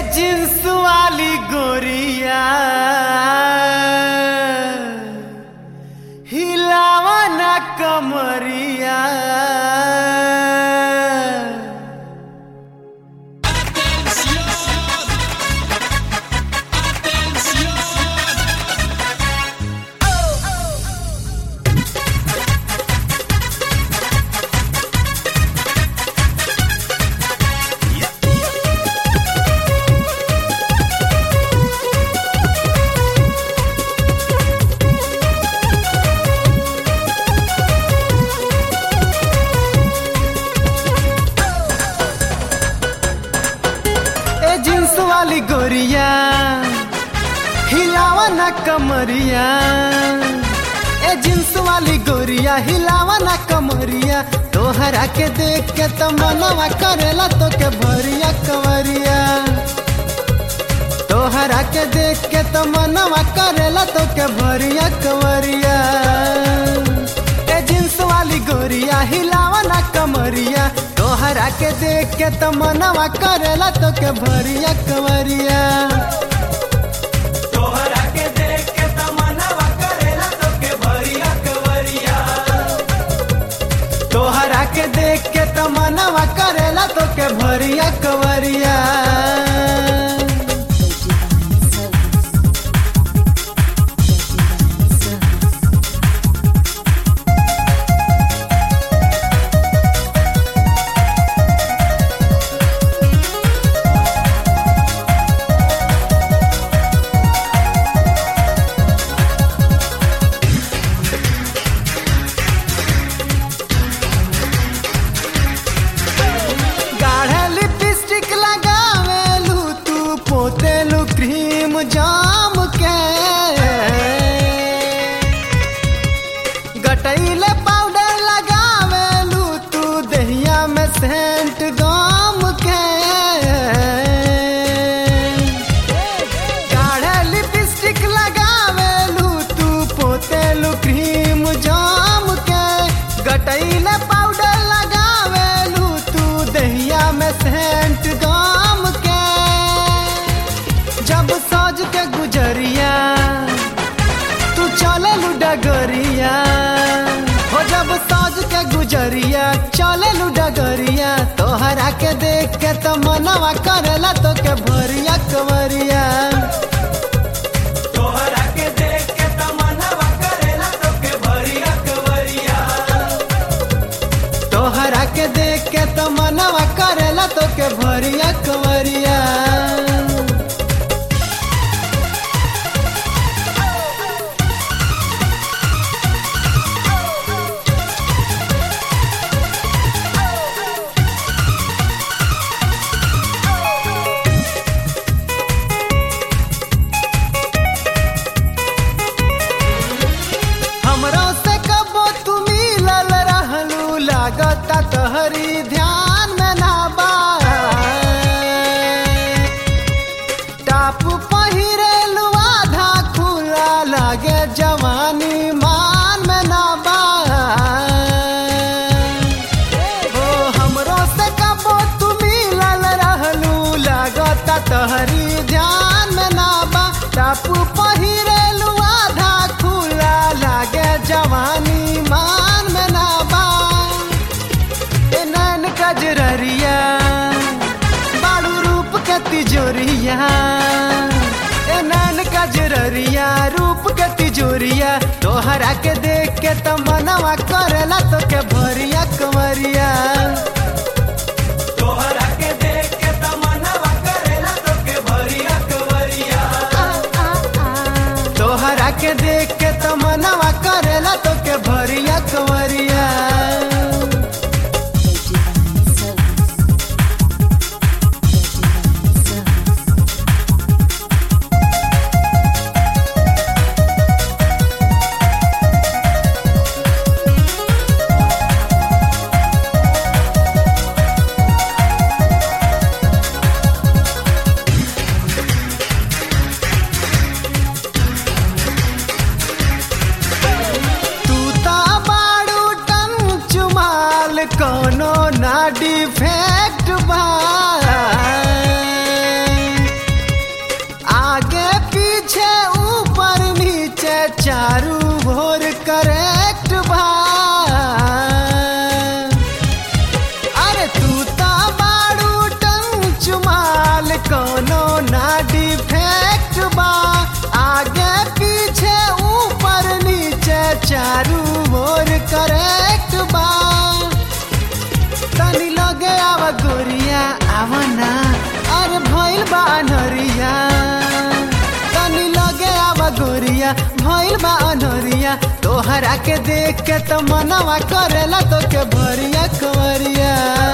jeans वाली गोरिया हिलावा ना कमरिया ए जींस वाली गोरिया हिलावा ना कमरिया ए जींस वाली गोरिया हिलावा ना कमरिया तोहरा के देख के तो मनवा करेला तो के भरिया कवरिया तोहरा के देख के तो मनवा करेला तो के भरिया कवरिया ए जींस वाली गोरिया हिलावा ना कमरिया तोहरा के देख के तो मनवा करेला तो के भरिया कवरिया तोहरा के देख के तमन्नावा करेला तो के भरिया कवरिया तोहरा के देख के तो मनवा करेला तो के भरिया कवरिया गाढ़े लिपस्टिक लगावेलू तू पोतेलू क्रीम जाम के गटैले पाउडर लगावेलू तू दहिया में सेंट गाम के गाढ़े लिपस्टिक लगावेलू तू पोतेलू क्रीम जाम के गटैले पाउडर लगावेलू तू दहिया में सेंट गाम के जब सज के गुजरिया तू चले डगरिया हो जब सज के गुजरिया चले डगरिया तोहरा के देख के तो मनवा करेला तो के भरिया कवरिया तोहरा के देख के तमन्नावा करेला तो के भरिया कवरिया तोहरा के देख के तो मनवा करेला तो के भरिया कवरिया हमरो से कबो तू मिलल रहलू लागता तहरी ध्यान में ना बा टाप पहिरेलू आधा खुला लागे जवानी मान में ना बा ओ हमरो से कबो तू मिलल रहलू लागता तहरी ध्यान में ना बा टापू पहिरेलू आधा खुला लागे जवानी मान में ना बा ए नैन कजररिया बाड़ू रूप के तिजोरिया ए नैन कजररिया रूप के तिजोरिया तोहरा के देख के तो मनवा करेला तो के भरिया कवरिया तोहरा के देख के तमन्नावा करेला तो के भरिया कवरिया तोहरा के देख के तो मनवा करेला तो के भरिया कवरिया Thank आवना अरे भइल बा अनहरिया तनी लगे आवा गोरिया भइल बा अनहरिया तोहरा के देख के तो मनवा करेला तो के भरिया कवरिया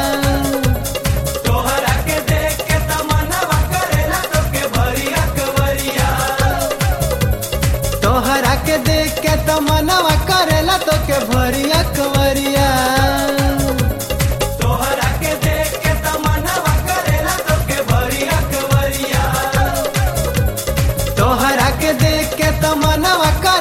तोहरा के देख के तमन्नावा करेला तोके भरिया कवरिया तोहरा के देख के तो मनवा करेला तो के भरिया कवरिया तोहरा के देख के तमन्नावा करेला तोके भरिया कवरिया तोहरा के देख के तो मनवा